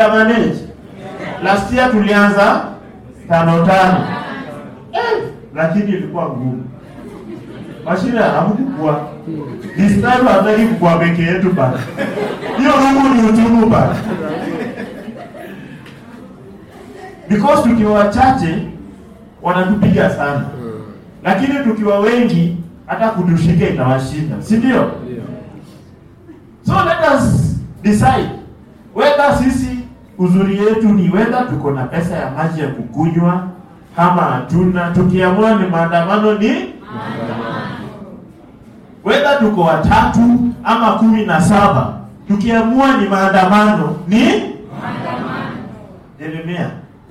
Tutamanage. Last year tulianza tano tano. Eh, lakini ilikuwa ngumu. Mashina hamkukua. This time hataki kukua peke yetu bana. Hiyo rungu ni utumu bana. Because tukiwa wachache wanatupiga sana. Lakini tukiwa wengi hata kutushika itawashinda, si ndio? So let us decide whether sisi uzuri yetu ni whether tuko na pesa ya maji ya kukunywa ama hatuna. Tukiamua ni maandamano ni whether tuko watatu ama kumi na saba, tukiamua ni maandamano ni Jeremia,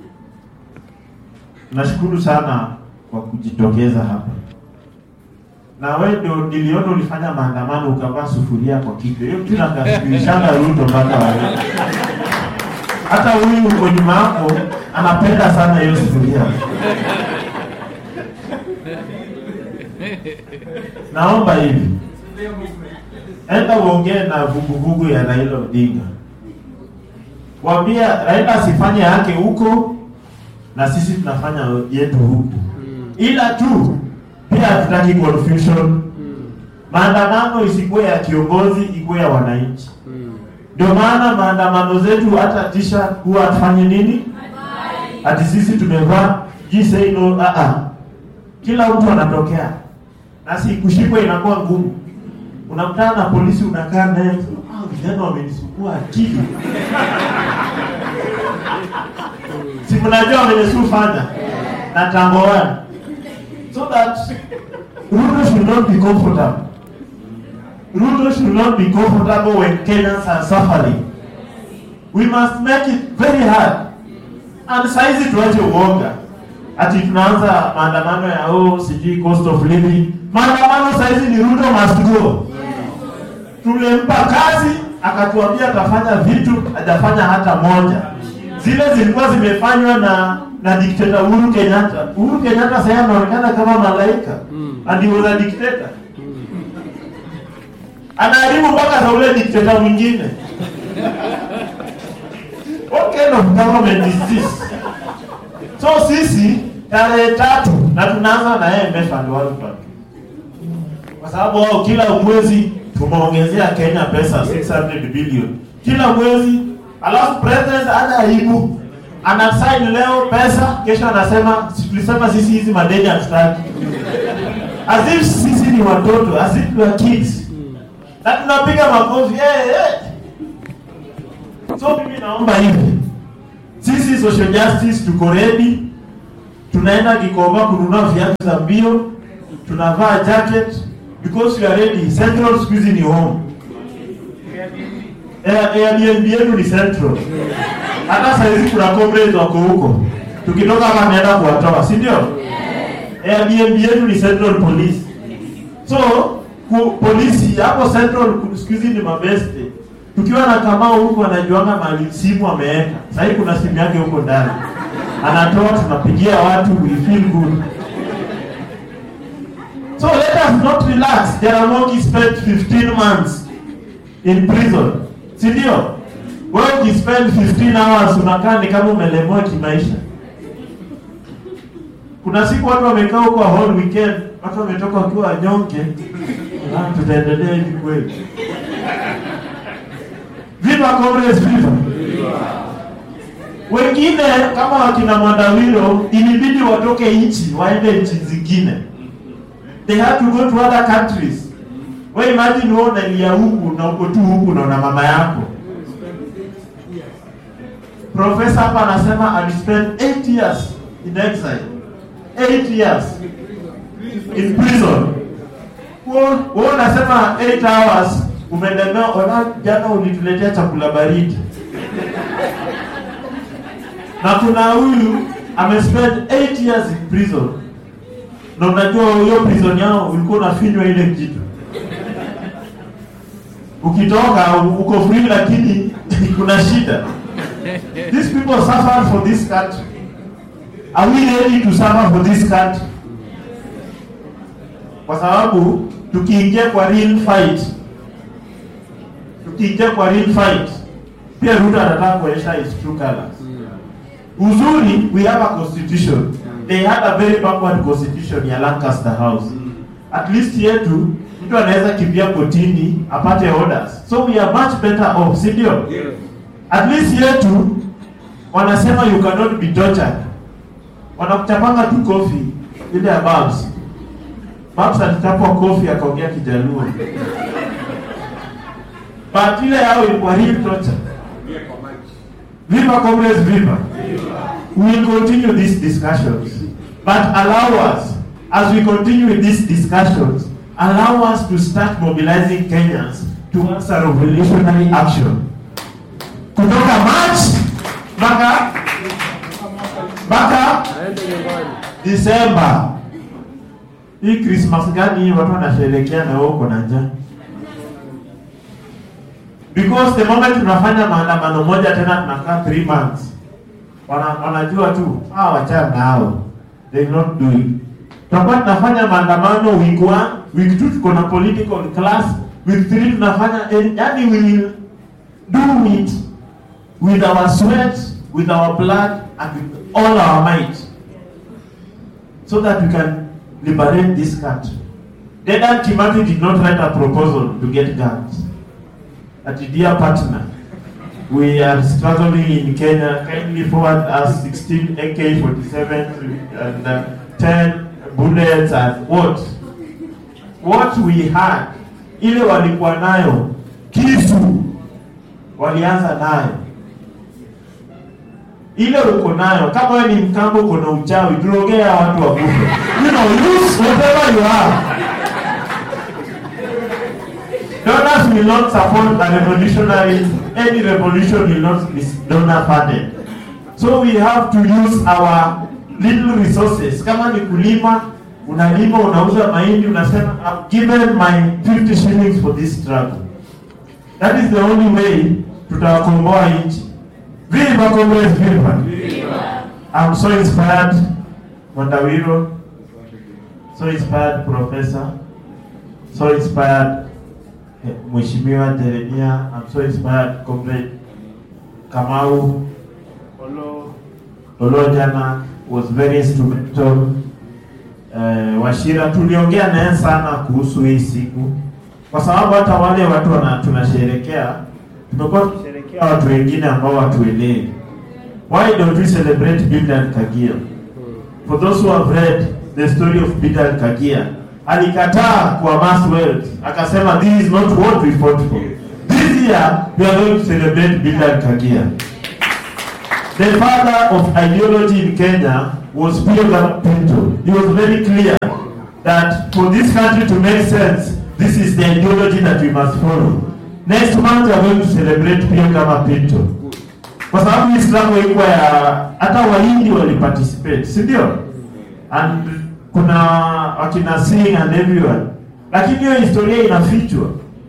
nashukuru sana kwa kujitokeza hapa na wewe ndio niliona ulifanya maandamano ukavaa sufuria kwa kichwa. Hiyo kitu nakashirishana Ruto mpaka wewe. Hata huyu uko nyuma yako anapenda sana hiyo sufuria. Naomba hivi, enda uongee na vuguvugu ya Raila Odinga, waambia Raila asifanye yake huko na sisi tunafanya yetu huku, ila tu pia hatutaki confusion. Maandamano isikuwe ya kiongozi, ikuwe ya wananchi. Ndio maana maandamano zetu hata tisha huwa atufanye nini, ati sisi tumevaa just say no. Ah ah, kila mtu anatokea na si kushikwa inakuwa ngumu. Unakutana na polisi, unakaa naye, ah, vijana wamenisukua akili si mnajua wamenisufanya na tamboana so that Ruto should not be comfortable. Ruto should not be comfortable when Kenyans are suffering. We must make it very hard. And saizi tuache uoga. Ati tunaanza maandamano ya oh, sijui cost of living. Maandamano saizi ni Ruto must go. Tulimpa kazi akatuambia atafanya vitu, hajafanya hata moja. Zile zilikuwa zimefanywa na na dikteta Uhuru Kenyatta. Uhuru Kenyatta sasa anaonekana kama malaika. And he was a dictator. Anaharibu mpaka za ule dikteta mwingine. What kind of government is this? So sisi tarehe tatu na tunaanza na IMF and World Bank. Kwa sababu wao kila mwezi tumeongezea Kenya pesa 600 billion. Kila mwezi alafu president ana aibu anasign leo pesa, kesho anasema "Si tulisema sisi hizi madeni hatutaki, as if sisi ni watoto, as if we are kids, na tunapiga makofi hey, hey. So mimi naomba hivi, sisi social justice tuko ready, tunaenda Gikomba kununua viatu za mbio, tunavaa jacket because we are ready. Central siku hizi ni home, Air- Airbnb yetu ni Central hata saizi kuna comrades wako huko, tukitoka hapa naenda kuwatoa, si ndio? Airbnb yetu ni Central Police. So ku, polisi hapo Central ku- siku hizi ni mabeste. Tukiwa na Kamau huko anajuanga mali simu ameweka. Sasa hivi kuna simu yake huko ndani. Anatoa tunapigia watu we feel good. So let us not relax. Jaramogi spent 15 months in prison. Si ndio? Wewe ukispend 15 hours unakaa ni kama umelemewa kimaisha. Kuna siku watu wamekaa huko whole weekend, watu wametoka wakiwa wanyonge. Ah, tutaendelea hivi kweli? Viva Comrades, viva! Wengine kama wakina Mwandawiro ilibidi watoke nchi waende nchi zingine. They had to go to other countries. Wewe imagine wewe unalia huku na uko tu huku na una mama yako. Profesa hapa anasema alispend 8 years in exile. 8 years in prison. Wewe wewe unasema 8 hours umelemewa, ona jana ulituletea chakula baridi. Na kuna huyu amespend 8 years in prison. Na unajua hiyo prison yao ulikuwa unafinywa ile kitu. Ukitoka uko free lakini kuna shida. These people suffer for this country. Are we ready to suffer for this country? Kwa sababu tukiingia kwa real fight, tukiingia kwa real fight, pia Ruto anataka kuonyesha his true colors. Uzuri, we have a constitution. They had a very backward constitution ya Lancaster House. At least yetu mtu anaweza kimbia kotini apate orders. So we are much better off, si ndio? At least yetu wanasema you cannot be tortured. Wanakuchapanga tu kofi ile ya Babs. Babs alichapwa kofi akaongea Kijaluo. But ile yao ilikuwa real torture. Viva comrades, viva. We will continue these discussions. But allow us, as we continue with these discussions, allow us to start mobilizing Kenyans towards a revolutionary action. Kutoka March mpaka mpaka December. Hii Christmas gani hii watu wanasherehekea na wewe uko na njaa? Because the moment tunafanya maandamano moja tena tunakaa 3 months. Wana, wanajua tu ah, wachana nao. They will not do it. Tutakuwa tunafanya maandamano week 1, week 2 tuko na political class, week 3 tunafanya eh, yani we will do it with our sweat, with our blood and with all our might so that we can liberate this country. Dedan Kimathi did not write a proposal to get guns. At dear partner, we are struggling in Kenya. Kindly forward us 16 AK-47 and uh, 10 bullets and what? What we had, ile walikuwa nayo, kisu walianza nayo ile uko nayo kama wewe ni mkambo uko na uchawi turogea watu wakufe you know use whatever you have donors will not support a revolutionary any revolution will not be donor funded so we have to use our little resources kama ni kulima unalima unauza mahindi unasema I've given my 50 shillings for this struggle that is the only way tutawakomboa nchi Viva comrades, viva! I'm so inspired, Mondawiro. So inspired, Professor. So inspired, eh, Mheshimiwa Jeremia. I'm so inspired, Comrade Kamau. Olo, Olo jana was very instrumental. Uh, Washira tuliongea naye sana kuhusu hii siku, kwa sababu hata wale watu wana tunasherekea tumekuwa tukisherekea watu wengine ambao watuelewi. Why don't we celebrate Bildad Kagia? For those who have read the story of Bildad Kagia, alikataa kuamass wealth, akasema this is not what we fought for. This year we are going to celebrate Bildad Kagia. The father of ideology in Kenya was Pio Pinto. He was very clear that for this country to make sense, this is the ideology that we must follow. Next month we are going to celebrate Pio kama Pinto. Kwa sababu hii struggle ilikuwa ya hata Wahindi waliparticipate, si ndio? And kuna wakina Singh and everyone. Lakini hiyo historia inafichwa.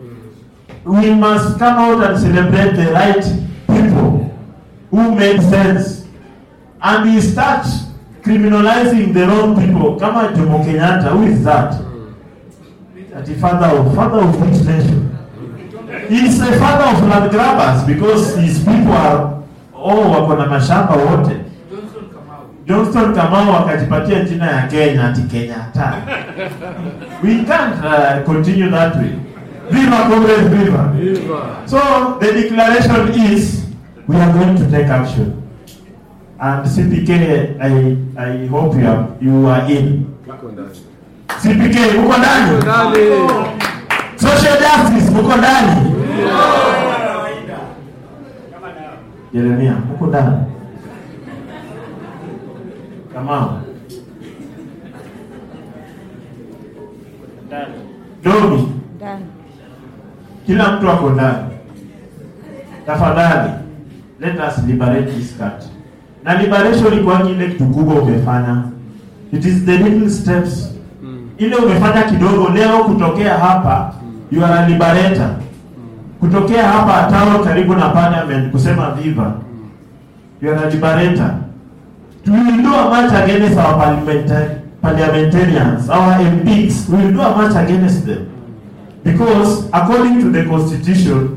We must come out and celebrate the right people who made sense and we start criminalizing the wrong people kama Jomo Kenyatta who is that that the father of father of which nation he is the father of land grabbers because his people are oh wako na mashamba wote Johnston Kamau akajipatia jina ya Kenya ati Kenyatta we can't uh, continue that way viva comrades viva so the declaration is we are going to take action and CPK I I hope you are you are in CPK uko ndani social justice uko ndani Jeremia uko ndani Kamau Domi Ndani. kila mtu ako ndani tafadhali let us liberate this country na liberation ikuwa ile kitu kubwa umefanya it is the little steps ile umefanya kidogo leo kutokea hapa you are a liberator kutokea hapa town karibu na parliament kusema viva you are a liberator we will do a march against our parliamentary, parliamentarians our MPs we will do a march against them because according to the constitution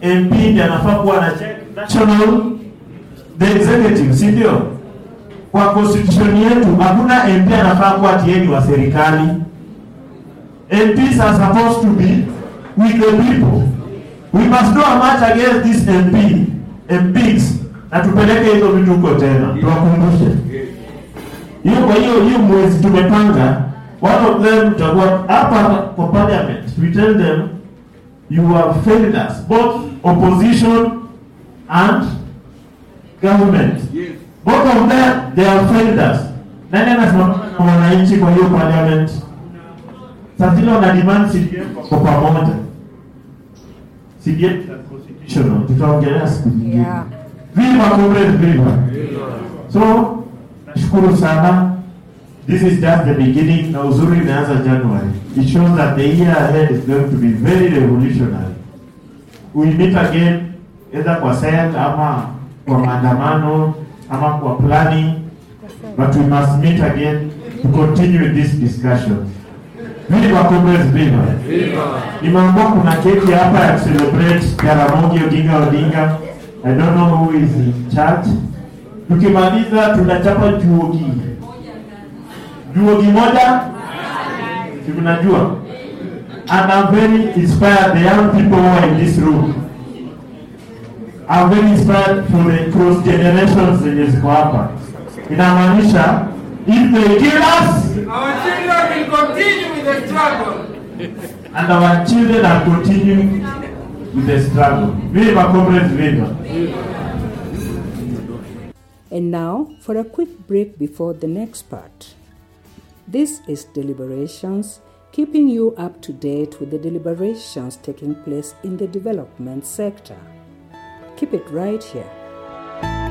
MP ndiye anafaa kuwa na check national the executive, si ndio? Kwa constitution yetu hakuna MP anafaa kuwa tieni wa serikali. MPs are supposed to be with the people. We must do a march against this MP, MPs, na tupeleke hizo vitu huko tena, tuwakumbushe hiyo. Kwa hiyo hiyo mwezi tumepanga, one of them tutakuwa hapa kwa parliament, we tell them you have failed us, both opposition and government. Both of them they have failed us. Nani anasimama na wananchi kwa hiyo parliament? Sasa zile wana demand CDF kwa pamoja. CDF constitutional tutaongelea siku nyingine. Yeah. Viva comrade viva. So nashukuru sana. This is just the beginning na uzuri imeanza January. It shows that the year ahead is going to be very revolutionary. We meet again either kwa SEC ama kwa maandamano ama kwa planning but we must meet again to continue this discussion. Viva comrades viva. Nimeambiwa kuna keki hapa ya celebrate Jaramogi Oginga Odinga. I don't know who is in charge. Tukimaliza tunachapa juogi. Juogi moja? Si mnajua? And I'm very inspired the young people who are in this room. I'm very inspired for the cross generations zenye ziko hapa. Inamaanisha if they kill us Our children will continue with the struggle. and our children are continuing with the struggle. Viva comrades, viva. And now for a quick break before the next part. This is Deliberations, keeping you up to date with the deliberations taking place in the development sector. Keep it right here.